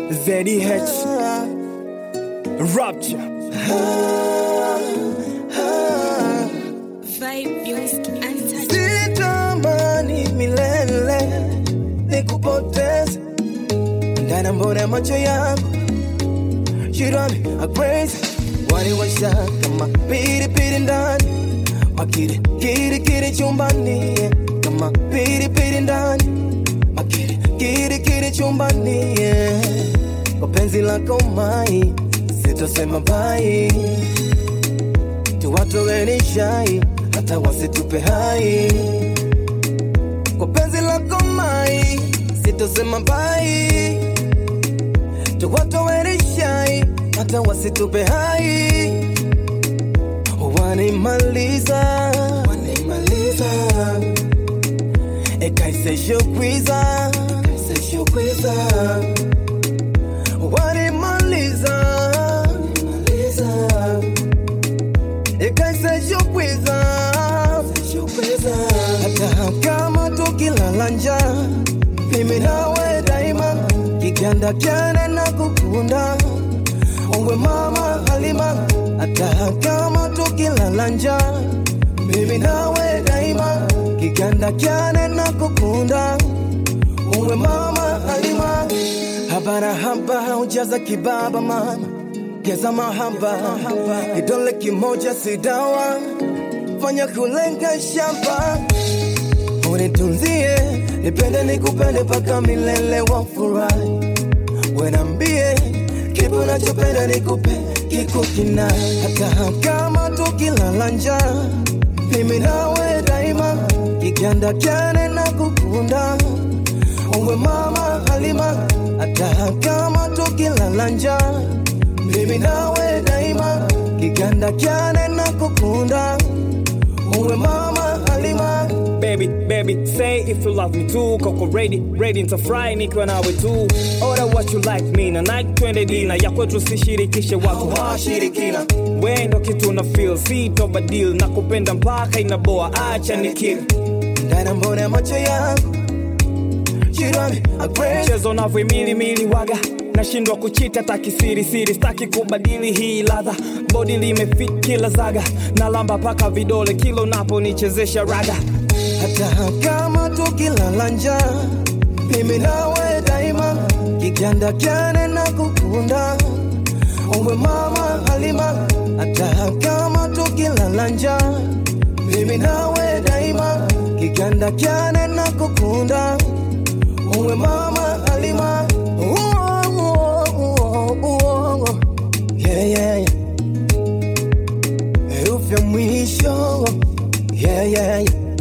ZDH Rapture Vibe Music Untouched. sitamani milele nikupoteze ndani mbona ya macho yangu shirani apraise waliwasha kama pilipili ndani makiri kiri kiri chumbani kama pilipili ndani makiri kiri kiri chumbani kwa penzi lako mai sitosema bai tuwatoweni shai hata wasitupe hai kwa penzi lako mai sitosema bai tuwatoweni shai hata wasitupe hai wanimaliza wanimaliza ekaiseshokwiza ekaiseshokwiza wanimaliza wanimaliza ikaiseshokwiza hata kama tukilala njaa mimi nawe daima kiganda kyane na kukunda uwe mama halima hata kama tukilala njaa mimi nawe daima kiganda kyane na kukunda uwe mama halima habara haba ujaza kibaba mama geza mahaba kidole kimoja si dawa fanya kulenga shamba unitunzie nipende nikupende paka milele wa furahi wenambie kipi unachopenda nikupe kikukina hata kama tukilala njaa mimi nawe daima kiganda kyane na kukunda uwe mama halima hata kama tukilala njaa mimi nawe daima kiganda kyane na kukunda uwe mama halima Baby, baby, say if you love me too Koko ready, ready nitafurahi nikiwa nawe tu Order what you like me na night twende dina Ya kwetu sishirikishe watu hawashirikina We ndo kitu na feel, si toba deal Na kupenda mpaka inaboa, acha nikili ndana mbona ya macho yangu jirani agree Mchezo navyoimilimili waga nashindwa kuchita takisirisiri staki kubadili hii ladha bodi limefit kila zaga na lamba paka vidole kila unaponichezesha raga hata kama tukilala njaa mimi nawe daima kiganda kyane na kukunda uwe mama halima hata kama tukilala njaa mimi nawe daima kiganda kyane na kukunda uwe mama halima Uo, uo, uo, uo. Yeah, yeah, yeah. herufi ya mwisho yeah, yeah, yeah.